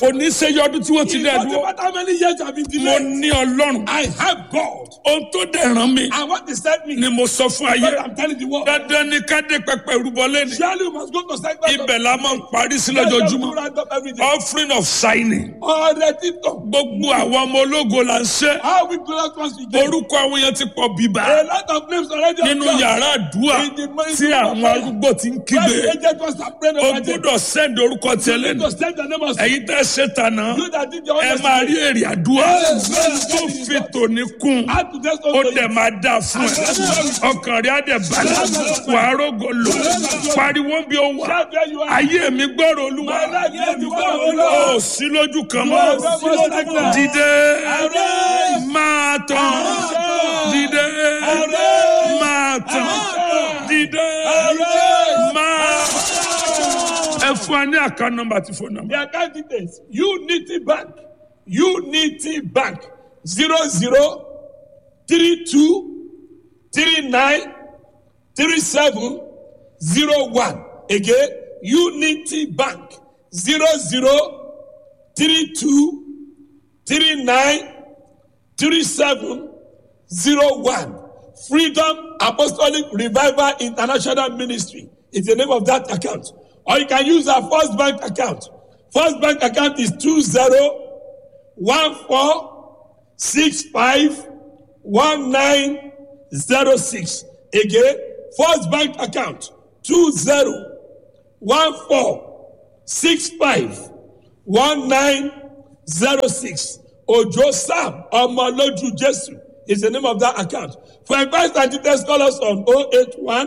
kò ní ṣe yọ ọdún tí wọ́n ti It dẹ́ doesn't dúró matter how many years I've been mo delayed. ní ọlọ́run I have God. ohun tó dẹ̀ ràn mí And what they sent me, ni mo sọ fún ayé God, I'm telling the world. dandan ni ká dé pẹpẹ rúbọ lẹ́nu Surely you must go to sanctuary. ibẹ̀ la máa ń parí sí Let them lójoojúmọ́ do round up every day. offering of signing Ọ̀rẹ́ títọ̀. gbogbo àwọn ọmọ ológo là ń ṣe How we glorious once we get. orúkọ àwọn yẹn ti pọ̀ bíbá A lot of names already nínú on ground. yàrá àdúrà In the morning tí àwọn arúgbó ti ń When kígbe the agent was praying o over them. gbúdọ̀ send orúkọ tiẹ̀ You lẹ́nu need to send the name of ẹ̀yin tẹ́ ṣe tànà you that did your ẹ own máa rí èrè àdúrà Yes, yes, tó yes. fi tòní kún Add to this ó also. dẹ̀ máa dà fún ẹ ọkàn rẹ̀ á dẹ̀ balẹ̀ wàá rògò lò pariwo bí ó wà Shout where you are. ayé mi gbọ́rọ̀ olúwa My life is the word of the ó Lord. sí lójú kan You mọ́ are the most excellent. dìde Arise. máa tàn Arise. dìde Arise. máa tàn Arise. dìde Arise. máa ẹ fún wa ní àká nọ́mbà àti fóònù nọ́mbà. The account details. Unity Bank. Unity Bank. Zero zero three two three nine three seven zero one. Again, Unity Bank. Zero zero three two three nine three seven zero one. Freedom Apostolic Revival International Ministry is the name of that account. Or you can use our First Bank account. First Bank account is two zero one four six five one nine zero six. Again, First Bank account two zero one four six five one nine zero six. Ojo Sam Omoloju Jesu is the name of that account. For advice and details, call us on 081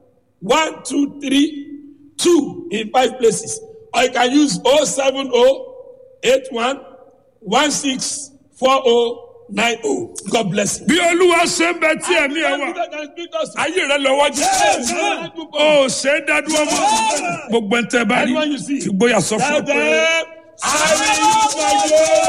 123 2 in five places. Or you can use 070 81 16 4090. God bless you. bí olúwa ṣe ń bẹ tí ẹ̀mí ẹ wà ayé rẹ lọ wájú ó ṣe é dádúró mọ́ gbogbo ẹ̀ ń tẹ́ bá rí Anyone you see. ìgboyà sọ fún ọ Tell pé. them, I will use my